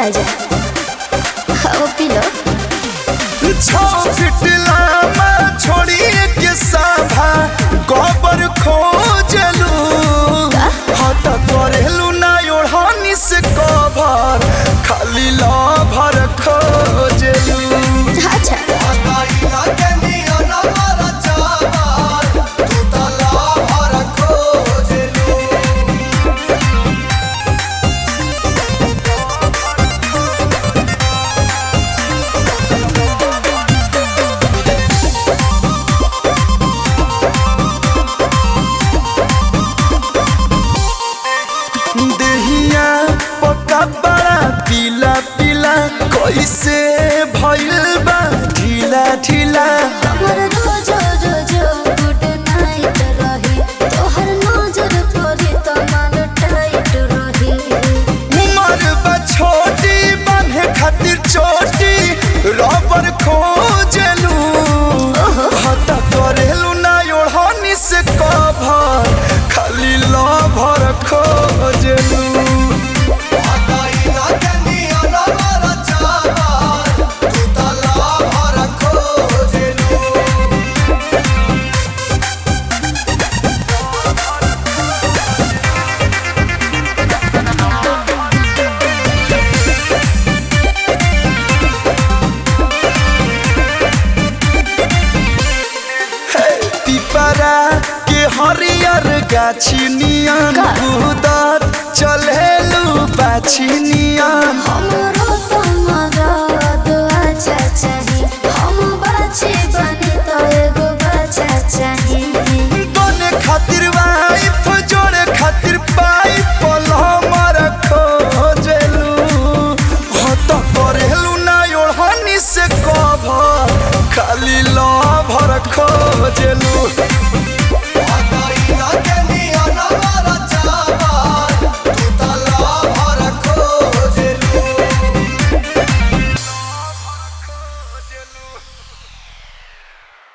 राजा खाओ P low छौकटला में छोड़िए के साभा गोबर खोजलू हत करेलू ना ओढ़नी से कभर खाली लभर खोजलू अच्छा देहिया पका बड़ा पीला पीला कैसे भइल बा ढीला ढीला हमर रोज रोज गुड नाइट रही तोहर नजर पड़ी तो मन टाइट रही उमर बा छोटी बांधे खातिर चोटी रबर खोजलू हता करेलू ना ओढ़नी से कभर खाली लभर खोजलू पिपरा के हरियर गाछी नियन का? उदर चलेलू बाछी नियन हमरो तो मरद अच्छा चाही